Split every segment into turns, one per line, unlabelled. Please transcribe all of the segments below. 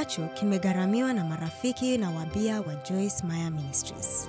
kifuatacho kimegharamiwa na marafiki na wabia wa Joyce Meyer Ministries.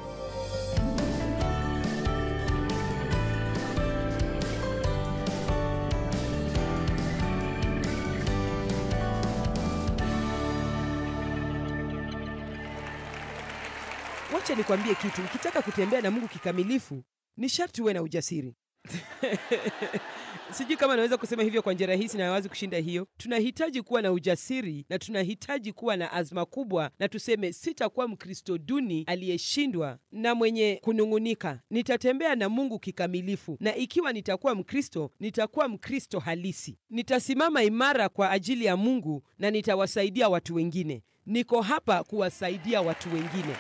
Wacha nikwambie kitu, ukitaka kutembea na Mungu kikamilifu ni sharti uwe na ujasiri. Sijui kama naweza kusema hivyo kwa njia rahisi na wazi kushinda hiyo. Tunahitaji kuwa na ujasiri na tunahitaji kuwa na azma kubwa, na tuseme, sitakuwa Mkristo duni aliyeshindwa na mwenye kunung'unika. Nitatembea na Mungu kikamilifu, na ikiwa nitakuwa Mkristo, nitakuwa Mkristo halisi. Nitasimama imara kwa ajili ya Mungu na nitawasaidia watu wengine. Niko hapa kuwasaidia watu wengine.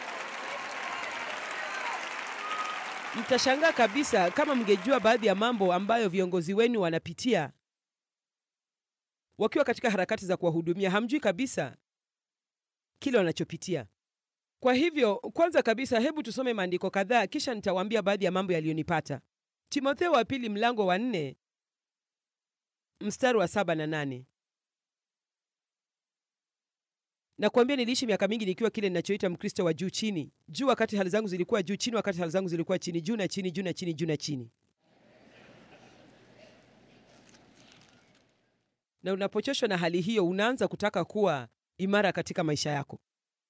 Mtashangaa kabisa kama mngejua baadhi ya mambo ambayo viongozi wenu wanapitia wakiwa katika harakati za kuwahudumia. Hamjui kabisa kile wanachopitia. Kwa hivyo, kwanza kabisa, hebu tusome maandiko kadhaa, kisha nitawaambia baadhi ya mambo yaliyonipata. Timotheo wa pili mlango wa nne mstari wa saba na nane. Nakwambia niliishi miaka mingi nikiwa kile ninachoita Mkristo wa juu chini. Juu wakati hali zangu zilikuwa juu, chini wakati hali zangu zilikuwa chini, juu na chini, juu na chini, juu na chini. Na unapochoshwa na hali hiyo, unaanza kutaka kuwa imara katika maisha yako.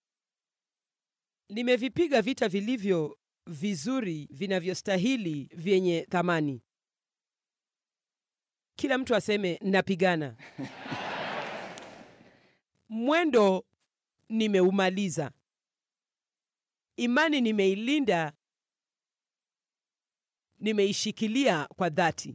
Nimevipiga vita vilivyo vizuri, vinavyostahili, vyenye thamani. Kila mtu aseme napigana. Mwendo nimeumaliza, imani nimeilinda, nimeishikilia kwa dhati.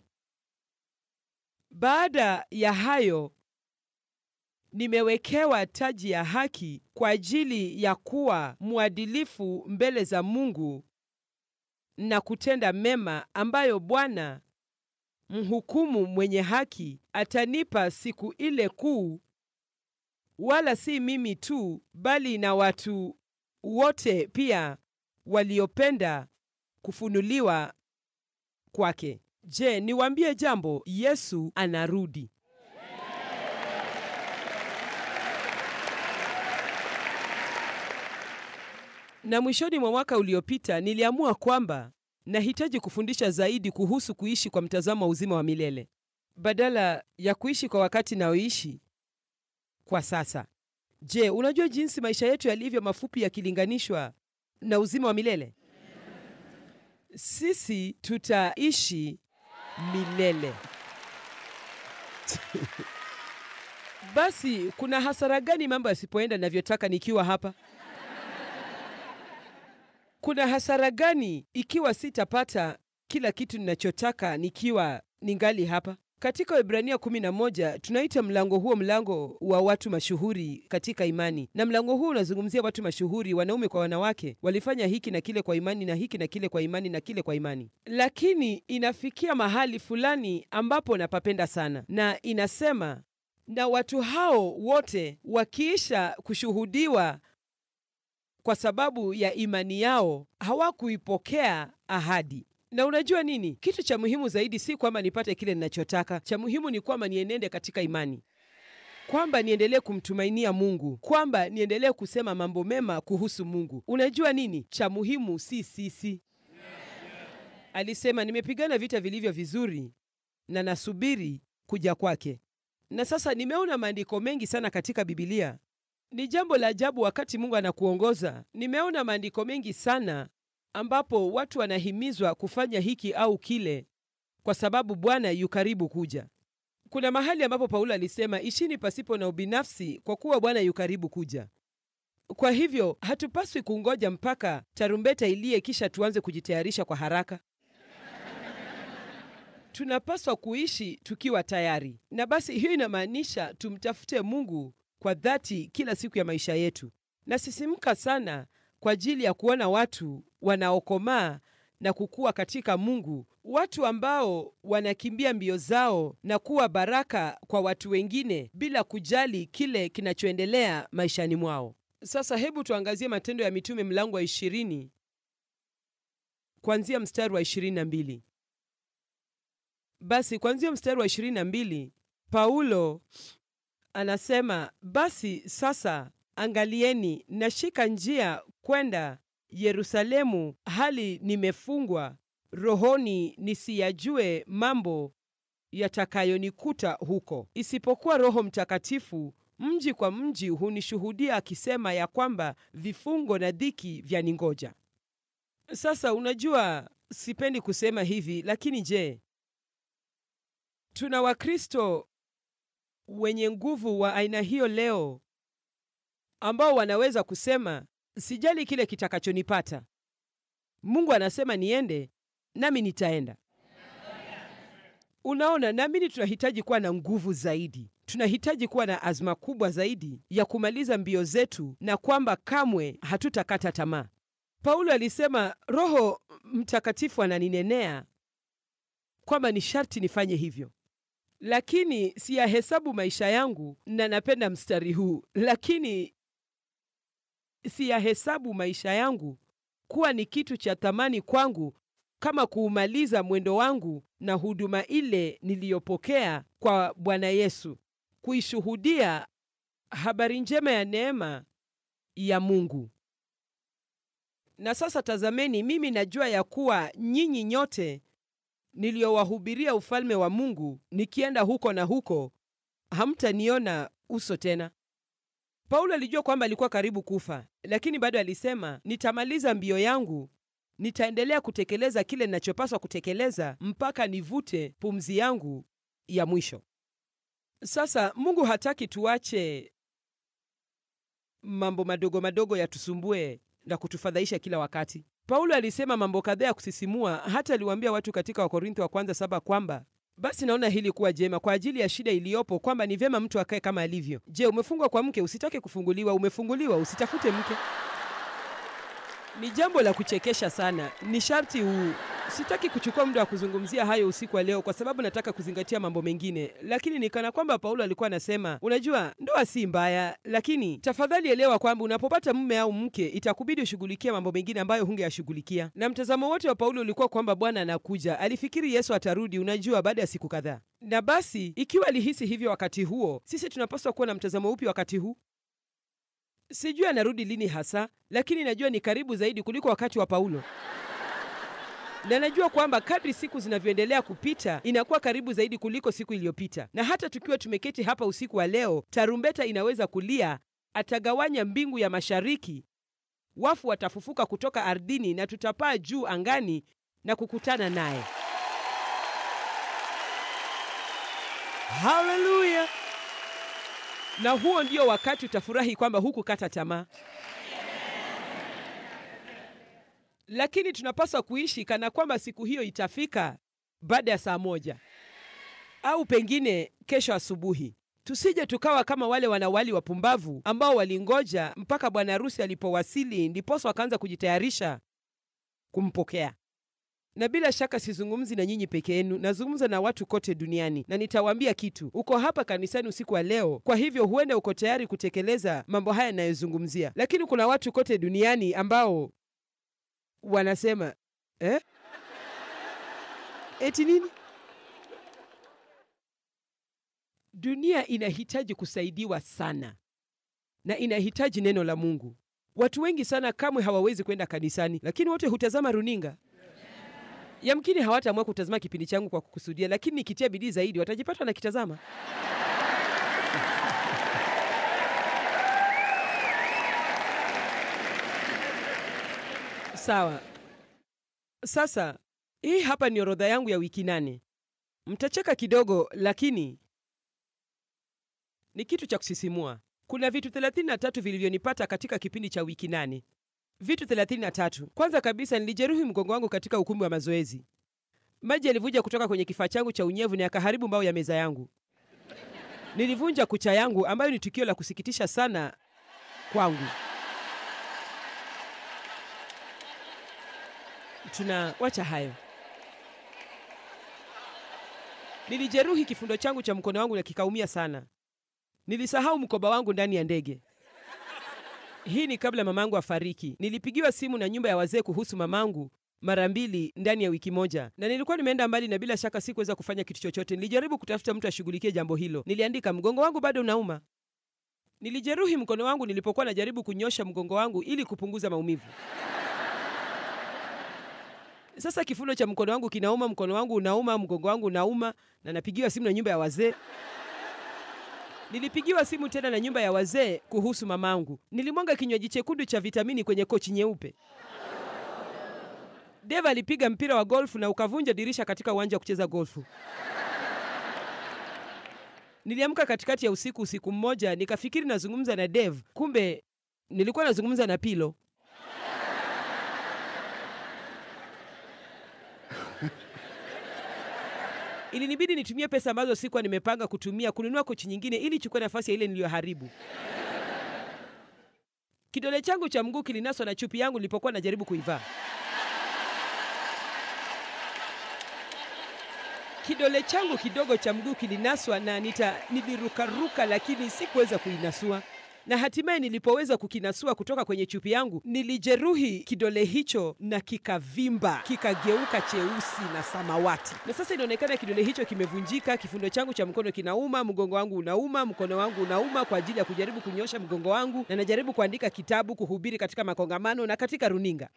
Baada ya hayo, nimewekewa taji ya haki kwa ajili ya kuwa mwadilifu mbele za Mungu na kutenda mema, ambayo Bwana mhukumu mwenye haki atanipa siku ile kuu wala si mimi tu, bali na watu wote pia waliopenda kufunuliwa kwake. Je, niwaambie jambo? Yesu anarudi. Na mwishoni mwa mwaka uliopita niliamua kwamba nahitaji kufundisha zaidi kuhusu kuishi kwa mtazamo wa uzima wa milele badala ya kuishi kwa wakati naoishi kwa sasa. Je, unajua jinsi maisha yetu yalivyo mafupi yakilinganishwa na uzima wa milele? Sisi tutaishi milele. Basi kuna hasara gani mambo yasipoenda navyotaka nikiwa hapa? Kuna hasara gani ikiwa sitapata kila kitu ninachotaka nikiwa ningali hapa? Katika Waebrania 11 tunaita mlango huo mlango wa watu mashuhuri katika imani, na mlango huo unazungumzia watu mashuhuri, wanaume kwa wanawake, walifanya hiki na kile kwa imani na hiki na kile kwa imani na kile kwa imani. Lakini inafikia mahali fulani ambapo napapenda sana, na inasema na watu hao wote wakiisha kushuhudiwa kwa sababu ya imani yao, hawakuipokea ahadi. Na unajua nini? Kitu cha muhimu zaidi si kwamba nipate kile ninachotaka. Cha muhimu ni kwamba nienende katika imani, kwamba niendelee kumtumainia Mungu, kwamba niendelee kusema mambo mema kuhusu Mungu. Unajua nini? Cha muhimu si sisi. Alisema, nimepigana vita vilivyo vizuri na nasubiri kuja kwake. Na sasa nimeona maandiko mengi sana katika Bibilia. Ni jambo la ajabu wakati Mungu anakuongoza. Nimeona maandiko mengi sana ambapo watu wanahimizwa kufanya hiki au kile kwa sababu Bwana yu karibu kuja. Kuna mahali ambapo Paulo alisema, ishini pasipo na ubinafsi, kwa kuwa Bwana yu karibu kuja. Kwa hivyo hatupaswi kungoja mpaka tarumbeta ilie kisha tuanze kujitayarisha kwa haraka. Tunapaswa kuishi tukiwa tayari, na basi hiyo inamaanisha tumtafute Mungu kwa dhati kila siku ya maisha yetu. Nasisimka sana kwa ajili ya kuona watu wanaokomaa na kukua katika Mungu, watu ambao wanakimbia mbio zao na kuwa baraka kwa watu wengine bila kujali kile kinachoendelea maishani mwao. Sasa hebu tuangazie Matendo ya Mitume mlango wa ishirini kuanzia mstari wa ishirini na mbili. Basi kuanzia mstari wa ishirini na mbili Paulo anasema basi sasa angalieni, nashika njia kwenda Yerusalemu, hali nimefungwa rohoni, nisiyajue mambo yatakayonikuta huko, isipokuwa Roho Mtakatifu mji kwa mji hunishuhudia akisema ya kwamba vifungo na dhiki vyaningoja. Sasa unajua, sipendi kusema hivi, lakini je, tuna Wakristo wenye nguvu wa aina hiyo leo ambao wanaweza kusema sijali kile kitakachonipata, Mungu anasema niende, nami nitaenda. Unaona, naamini tunahitaji kuwa na nguvu zaidi, tunahitaji kuwa na azma kubwa zaidi ya kumaliza mbio zetu, na kwamba kamwe hatutakata tamaa. Paulo alisema Roho Mtakatifu ananinenea kwamba ni sharti nifanye hivyo, lakini siyahesabu maisha yangu, na napenda mstari huu, lakini siyahesabu maisha yangu kuwa ni kitu cha thamani kwangu kama kuumaliza mwendo wangu na huduma ile niliyopokea kwa Bwana Yesu, kuishuhudia habari njema ya neema ya Mungu. Na sasa tazameni, mimi najua ya kuwa nyinyi nyote niliyowahubiria ufalme wa Mungu, nikienda huko na huko, hamtaniona uso tena. Paulo alijua kwamba alikuwa karibu kufa, lakini bado alisema, nitamaliza mbio yangu, nitaendelea kutekeleza kile ninachopaswa kutekeleza mpaka nivute pumzi yangu ya mwisho. Sasa Mungu hataki tuache mambo madogo madogo yatusumbue na kutufadhaisha kila wakati. Paulo alisema mambo kadhaa ya kusisimua, hata aliwaambia watu katika Wakorintho wa kwanza saba kwamba basi naona hili kuwa jema kwa ajili ya shida iliyopo, kwamba ni vyema mtu akae kama alivyo. Je, umefungwa kwa mke? Usitake kufunguliwa. Umefunguliwa, usitafute mke. Ni jambo la kuchekesha sana. Ni sharti huu. Sitaki kuchukua muda wa kuzungumzia hayo usiku wa leo, kwa sababu nataka kuzingatia mambo mengine, lakini ni kana kwamba Paulo alikuwa anasema, unajua, ndoa si mbaya, lakini tafadhali elewa kwamba unapopata mume au mke, itakubidi ushughulikie mambo mengine ambayo hungeyashughulikia. Na mtazamo wote wa Paulo ulikuwa kwamba Bwana anakuja. Alifikiri Yesu atarudi, unajua, baada ya siku kadhaa. Na basi, ikiwa alihisi hivyo wakati huo, sisi tunapaswa kuwa na mtazamo upi wakati huu? Sijui anarudi lini hasa, lakini najua ni karibu zaidi kuliko wakati wa Paulo na najua kwamba kadri siku zinavyoendelea kupita inakuwa karibu zaidi kuliko siku iliyopita. Na hata tukiwa tumeketi hapa usiku wa leo, tarumbeta inaweza kulia, atagawanya mbingu ya mashariki, wafu watafufuka kutoka ardhini, na tutapaa juu angani na kukutana naye. Haleluya! Na huo ndio wakati utafurahi kwamba hukukata tamaa. Lakini tunapaswa kuishi kana kwamba siku hiyo itafika baada ya saa moja au pengine kesho asubuhi. Tusije tukawa kama wale wanawali wapumbavu ambao walingoja mpaka bwana harusi alipowasili ndiposa wakaanza kujitayarisha kumpokea. Na bila shaka sizungumzi na nyinyi peke yenu, nazungumza na watu kote duniani, na nitawaambia kitu. Uko hapa kanisani usiku wa leo, kwa hivyo huenda uko tayari kutekeleza mambo haya yanayozungumzia, lakini kuna watu kote duniani ambao wanasema eh? Eti nini? Dunia inahitaji kusaidiwa sana na inahitaji neno la Mungu. Watu wengi sana kamwe hawawezi kwenda kanisani, lakini wote hutazama runinga. Yamkini hawataamua kutazama kipindi changu kwa kukusudia, lakini nikitia bidii zaidi watajipata wanakitazama. Sawa. Sasa hii hapa ni orodha yangu ya wiki nane. Mtacheka kidogo, lakini ni kitu cha kusisimua. Kuna vitu 33 vilivyonipata katika kipindi cha wiki nane. Vitu 33. Kwanza kabisa, nilijeruhi mgongo wangu katika ukumbi wa mazoezi. Maji yalivuja kutoka kwenye kifaa changu cha unyevu na yakaharibu mbao ya meza yangu. Nilivunja kucha yangu, ambayo ni tukio la kusikitisha sana kwangu. Tunawacha hayo. Nilijeruhi kifundo changu cha mkono wangu na kikaumia sana. Nilisahau mkoba wangu ndani ya ndege. Hii ni kabla mamangu afariki. Nilipigiwa simu na nyumba ya wazee kuhusu mamangu mara mbili ndani ya wiki moja, na nilikuwa nimeenda mbali na bila shaka sikuweza kufanya kitu chochote. Nilijaribu kutafuta mtu ashughulikie jambo hilo. Niliandika, mgongo wangu bado unauma. Nilijeruhi mkono wangu nilipokuwa najaribu kunyosha mgongo wangu ili kupunguza maumivu. Sasa kifundo cha mkono wangu kinauma, mkono wangu unauma, mgongo wangu unauma, na napigiwa simu na nyumba ya wazee. Nilipigiwa simu tena na nyumba ya wazee kuhusu mamangu. Nilimwanga kinywaji chekundu cha vitamini kwenye kochi nyeupe. Deva alipiga mpira wa golfu na ukavunja dirisha katika uwanja wa kucheza golfu. Niliamka katikati ya usiku usiku mmoja, nikafikiri nazungumza na Dev, kumbe nilikuwa nazungumza na Pilo. Ilinibidi nitumie pesa ambazo sikuwa nimepanga kutumia kununua kochi nyingine ili chukue nafasi ya ile niliyoharibu. Kidole changu cha mguu kilinaswa na chupi yangu nilipokuwa najaribu kuivaa. Kidole changu kidogo cha mguu kilinaswa na nita nilirukaruka, lakini sikuweza kuinasua, na hatimaye nilipoweza kukinasua kutoka kwenye chupi yangu, nilijeruhi kidole hicho na kikavimba, kikageuka cheusi na samawati, na sasa inaonekana kidole hicho kimevunjika. Kifundo changu cha mkono kinauma, mgongo wangu unauma, mkono wangu unauma kwa ajili ya kujaribu kunyosha mgongo wangu, na najaribu kuandika kitabu, kuhubiri katika makongamano na katika runinga.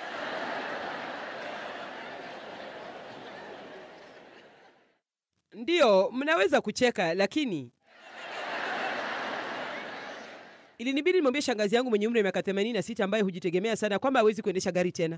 Ndiyo, mnaweza kucheka, lakini ilinibidi nimwambie shangazi yangu mwenye umri wa miaka 86 ambaye hujitegemea sana kwamba hawezi kuendesha gari tena.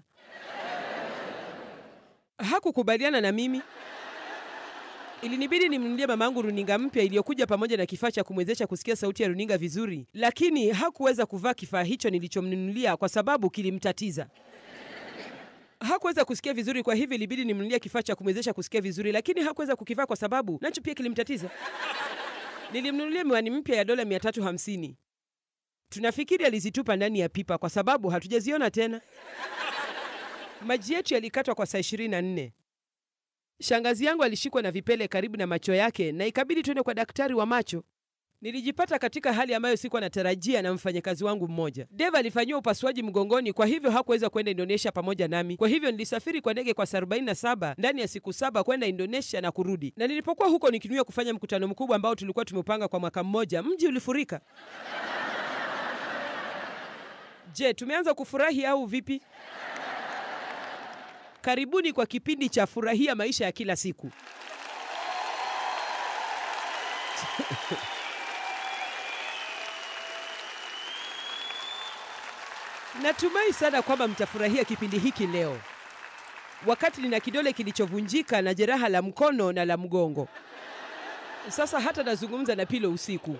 Hakukubaliana na mimi. Ilinibidi nimnunulie mama yangu runinga mpya iliyokuja pamoja na kifaa cha kumwezesha kusikia sauti ya runinga vizuri, lakini hakuweza kuvaa kifaa hicho nilichomnunulia kwa sababu kilimtatiza hakuweza kusikia vizuri, kwa hivyo ilibidi nimnunulie kifaa cha kumwezesha kusikia vizuri, lakini hakuweza kukivaa kwa sababu nacho pia kilimtatiza. Nilimnunulia miwani mpya ya dola 350. Tunafikiri alizitupa ndani ya pipa kwa sababu hatujaziona tena. Maji yetu yalikatwa kwa saa 24. Shangazi yangu alishikwa na vipele karibu na macho yake na ikabidi tuende kwa daktari wa macho. Nilijipata katika hali ambayo sikuwa natarajia na mfanyakazi wangu mmoja. Dave alifanyiwa upasuaji mgongoni, kwa hivyo hakuweza kwenda Indonesia pamoja nami. Kwa hivyo nilisafiri kwa ndege kwa saa 47 ndani ya siku saba kwenda Indonesia na kurudi. Na nilipokuwa huko nikinuia kufanya mkutano mkubwa ambao tulikuwa tumepanga kwa mwaka mmoja, mji ulifurika. Je, tumeanza kufurahi au vipi? Karibuni kwa kipindi cha furahia maisha ya kila siku. Natumai sana kwamba mtafurahia kipindi hiki leo, wakati nina kidole kilichovunjika na jeraha la mkono na la mgongo. Sasa hata nazungumza na Pilo usiku.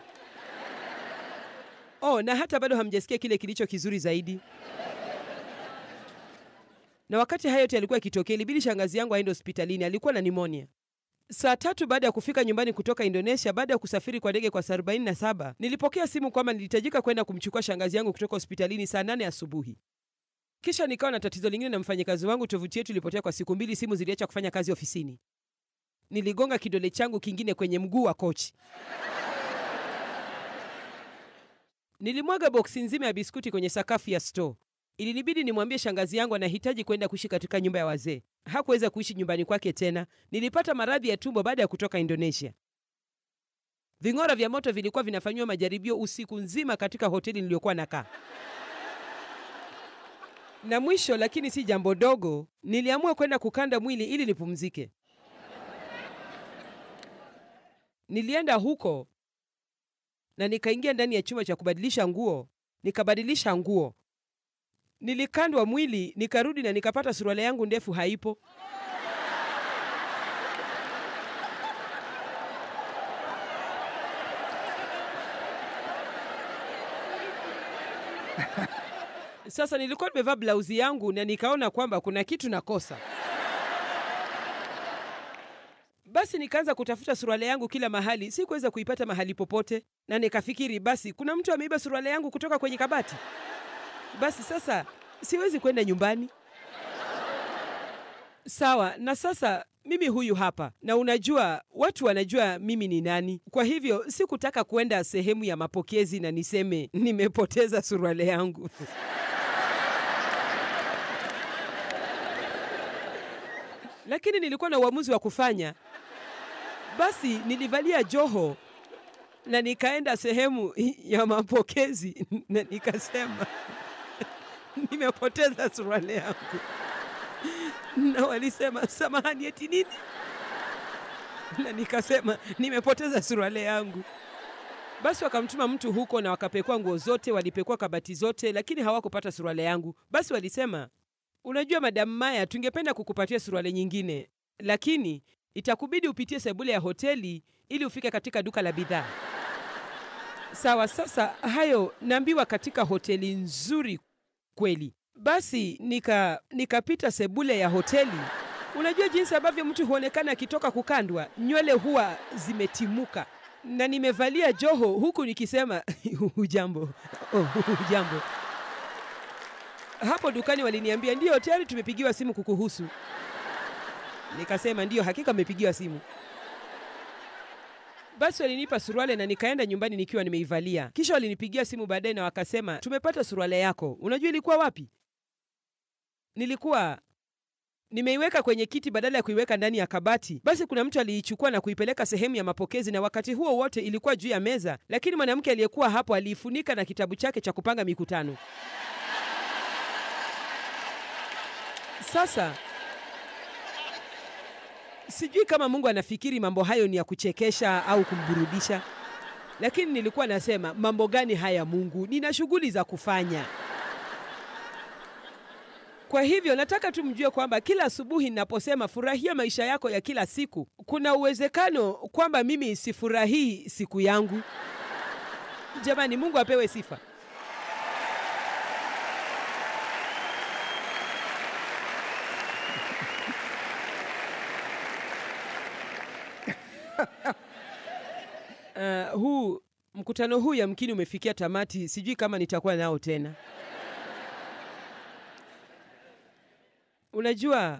Oh, na hata bado hamjasikia kile kilicho kizuri zaidi. Na wakati hayo yote yalikuwa yakitokea, ilibidi shangazi yangu aende hospitalini. Alikuwa na nimonia. Saa tatu baada ya kufika nyumbani kutoka Indonesia, baada ya kusafiri kwa ndege kwa saa 47, nilipokea simu kwamba nilihitajika kwenda kumchukua shangazi yangu kutoka hospitalini saa nane asubuhi. Kisha nikawa na tatizo lingine na mfanyakazi wangu. Tovuti yetu ilipotea kwa siku mbili, simu ziliacha kufanya kazi ofisini. Niligonga kidole changu kingine kwenye mguu wa kochi. Nilimwaga boksi nzima ya biskuti kwenye sakafu ya store. Ilinibidi nimwambie shangazi yangu anahitaji kwenda kuishi katika nyumba ya wazee. Hakuweza kuishi nyumbani kwake tena. Nilipata maradhi ya tumbo baada ya kutoka Indonesia. Ving'ora vya moto vilikuwa vinafanyiwa majaribio usiku nzima katika hoteli niliyokuwa nakaa. Na mwisho, lakini si jambo dogo, niliamua kwenda kukanda mwili ili nipumzike. Nilienda huko na nikaingia ndani ya chumba cha kubadilisha nguo, nikabadilisha nguo Nilikandwa mwili, nikarudi na nikapata suruali yangu ndefu haipo. Sasa nilikuwa nimevaa blauzi yangu na nikaona kwamba kuna kitu nakosa. Basi nikaanza kutafuta suruali yangu kila mahali, sikuweza kuipata mahali popote, na nikafikiri basi kuna mtu ameiba suruali yangu kutoka kwenye kabati. Basi sasa siwezi kwenda nyumbani. Sawa, na sasa mimi huyu hapa, na unajua watu wanajua mimi ni nani. Kwa hivyo sikutaka kwenda sehemu ya mapokezi na niseme nimepoteza suruali yangu. lakini nilikuwa na uamuzi wa kufanya. Basi nilivalia joho na nikaenda sehemu ya mapokezi na nikasema nimepoteza suruali yangu, na walisema samahani, eti nini? Na nikasema nimepoteza suruali yangu. Basi wakamtuma mtu huko na wakapekua nguo zote, walipekua kabati zote, lakini hawakupata suruali yangu. Basi walisema, unajua Madam Maya, tungependa kukupatia suruali nyingine, lakini itakubidi upitie sebule ya hoteli ili ufike katika duka la bidhaa. Sawa, sasa hayo naambiwa katika hoteli nzuri kweli. Basi nika nikapita sebule ya hoteli. Unajua jinsi ambavyo mtu huonekana akitoka kukandwa, nywele huwa zimetimuka na nimevalia joho huku nikisema hujambo, oh, hujambo. Hapo dukani waliniambia ndiyo, tayari tumepigiwa simu kukuhusu. Nikasema ndiyo, hakika amepigiwa simu. Basi walinipa suruale na nikaenda nyumbani nikiwa nimeivalia. Kisha walinipigia simu baadaye na wakasema tumepata suruale yako. Unajua ilikuwa wapi? Nilikuwa nimeiweka kwenye kiti badala ya kuiweka ndani ya kabati. Basi kuna mtu aliichukua na kuipeleka sehemu ya mapokezi, na wakati huo wote ilikuwa juu ya meza, lakini mwanamke aliyekuwa hapo aliifunika na kitabu chake cha kupanga mikutano. Sasa sijui kama Mungu anafikiri mambo hayo ni ya kuchekesha au kumburudisha, lakini nilikuwa nasema mambo gani haya Mungu, nina shughuli za kufanya. Kwa hivyo nataka tu mjue kwamba kila asubuhi ninaposema furahia maisha yako ya kila siku, kuna uwezekano kwamba mimi sifurahii siku yangu. Jamani, Mungu apewe sifa. Uh, huu mkutano huu yamkini umefikia tamati, sijui kama nitakuwa nao tena. Unajua,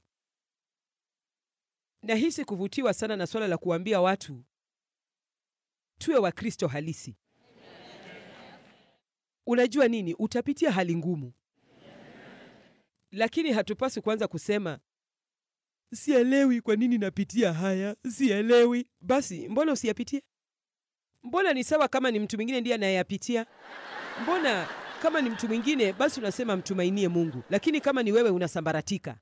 nahisi kuvutiwa sana na swala la kuambia watu tuwe Wakristo halisi. Unajua nini? Utapitia hali ngumu, lakini hatupaswi kuanza kusema sielewi kwa nini napitia haya, sielewi. Basi mbona usiyapitie? Mbona ni sawa kama ni mtu mwingine ndiye anayeyapitia? Mbona kama ni mtu mwingine basi unasema mtumainie Mungu, lakini kama ni wewe unasambaratika.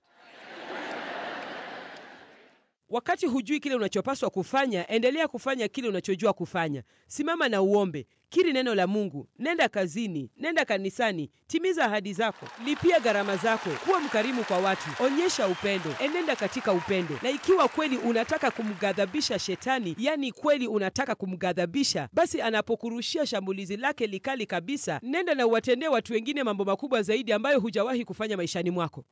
Wakati hujui kile unachopaswa kufanya, endelea kufanya kile unachojua kufanya. Simama na uombe, kiri neno la Mungu, nenda kazini, nenda kanisani, timiza ahadi zako, lipia gharama zako, kuwa mkarimu kwa watu, onyesha upendo, enenda katika upendo. Na ikiwa kweli unataka kumghadhabisha Shetani, yani kweli unataka kumghadhabisha, basi anapokurushia shambulizi lake likali kabisa, nenda na uwatendee watu wengine mambo makubwa zaidi ambayo hujawahi kufanya maishani mwako.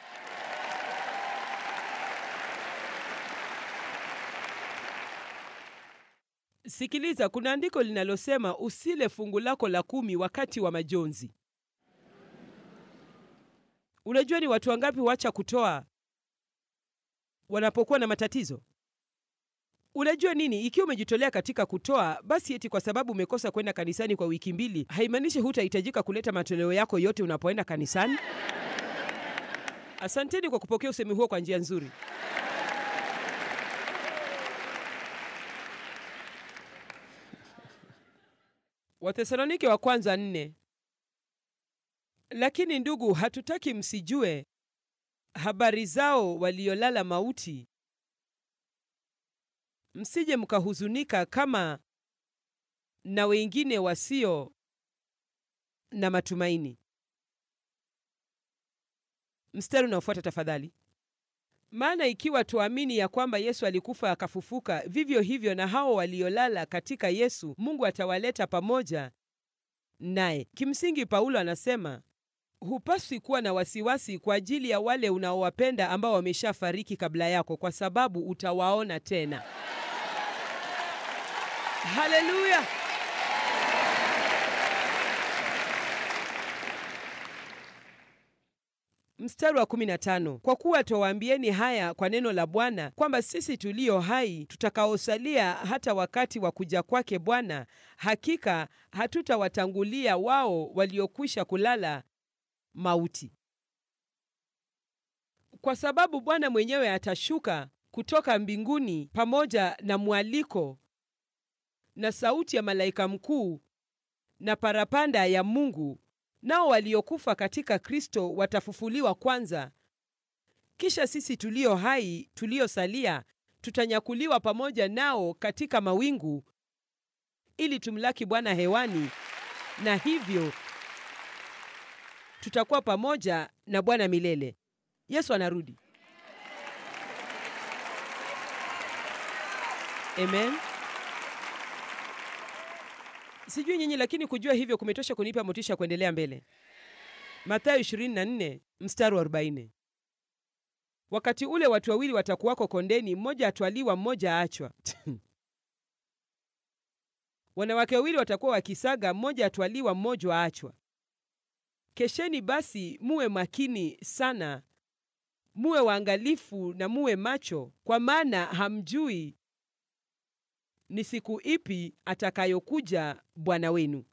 Sikiliza, kuna andiko linalosema usile fungu lako la kumi wakati wa majonzi. Unajua ni watu wangapi wacha kutoa wanapokuwa na matatizo? Unajua nini? Ikiwa umejitolea katika kutoa, basi eti kwa sababu umekosa kwenda kanisani kwa wiki mbili, haimaanishi hutahitajika kuleta matoleo yako yote unapoenda kanisani. Asanteni kwa kupokea usemi huo kwa njia nzuri. Wathesalonike wa kwanza nne. Lakini ndugu, hatutaki msijue habari zao waliolala mauti, msije mkahuzunika kama na wengine wasio na matumaini. Mstari unaofuata tafadhali. Maana ikiwa tuamini ya kwamba Yesu alikufa akafufuka, vivyo hivyo na hao waliolala katika Yesu Mungu atawaleta pamoja naye. Kimsingi, Paulo anasema hupaswi kuwa na wasiwasi kwa ajili ya wale unaowapenda ambao wameshafariki kabla yako, kwa sababu utawaona tena. Haleluya! Mstari wa 15, kwa kuwa twawaambieni haya kwa neno la Bwana, kwamba sisi tulio hai tutakaosalia hata wakati wa kuja kwake Bwana, hakika hatutawatangulia wao waliokwisha kulala mauti. kwa sababu Bwana mwenyewe atashuka kutoka mbinguni pamoja na mwaliko na sauti ya malaika mkuu na parapanda ya Mungu, nao waliokufa katika Kristo watafufuliwa kwanza. Kisha sisi tulio hai tuliosalia tutanyakuliwa pamoja nao katika mawingu ili tumlaki Bwana hewani, na hivyo tutakuwa pamoja na Bwana milele. Yesu anarudi. Amen. Sijui nyinyi, lakini kujua hivyo kumetosha kunipa motisha kuendelea mbele. Mathayo 24 mstari wa 40. Wakati ule watu wawili watakuwako kondeni, mmoja atwaliwa, mmoja aachwa. Wanawake wawili watakuwa wakisaga, mmoja atwaliwa, mmoja aachwa. Kesheni basi, muwe makini sana, muwe waangalifu na muwe macho, kwa maana hamjui ni siku ipi atakayokuja Bwana wenu.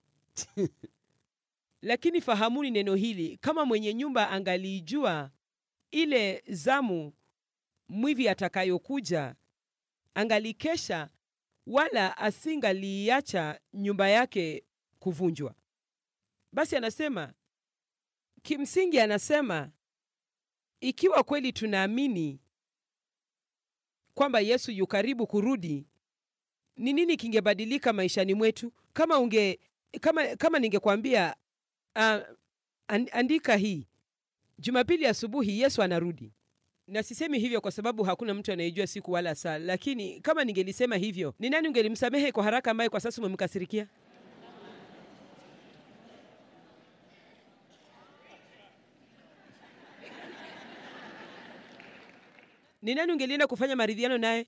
Lakini fahamuni neno hili, kama mwenye nyumba angaliijua ile zamu mwivi atakayokuja, angalikesha, wala asingaliiacha nyumba yake kuvunjwa. Basi anasema kimsingi, anasema ikiwa kweli tunaamini kwamba Yesu yu karibu kurudi, ni nini kingebadilika maishani mwetu? Kama unge kama, kama ningekwambia uh, andika hii Jumapili asubuhi Yesu anarudi, na sisemi hivyo kwa sababu hakuna mtu anayejua siku wala saa, lakini kama ningelisema hivyo, ni nani ungelimsamehe kwa haraka ambaye kwa sasa umemkasirikia? Ni nani ungelienda kufanya maridhiano naye?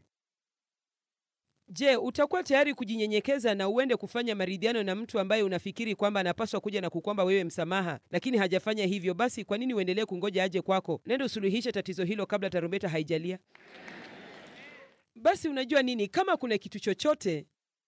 Je, utakuwa tayari kujinyenyekeza na uende kufanya maridhiano na mtu ambaye unafikiri kwamba anapaswa kuja na kukwamba wewe msamaha, lakini hajafanya hivyo? Basi kwa nini uendelee kungoja aje kwako? Nenda usuluhishe tatizo hilo kabla tarumbeta haijalia. Basi unajua nini, kama kuna kitu chochote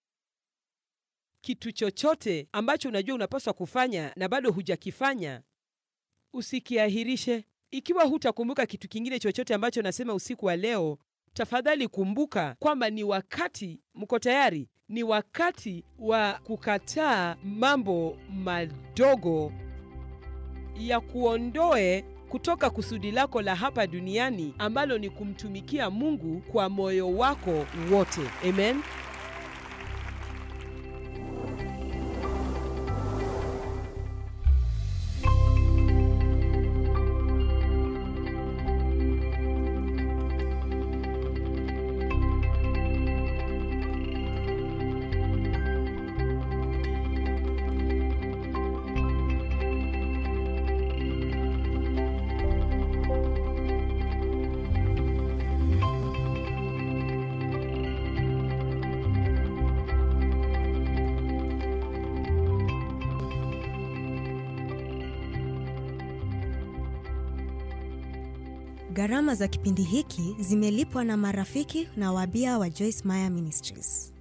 kitu chochote ambacho unajua unapaswa kufanya na bado hujakifanya, usikiahirishe. Ikiwa hutakumbuka kitu kingine chochote ambacho nasema usiku wa leo, tafadhali kumbuka kwamba ni wakati, mko tayari? Ni wakati wa kukataa mambo madogo ya kuondoe kutoka kusudi lako la hapa duniani ambalo ni kumtumikia Mungu kwa moyo wako wote. Amen.
Gharama za kipindi hiki zimelipwa na marafiki na wabia wa Joyce Meyer Ministries.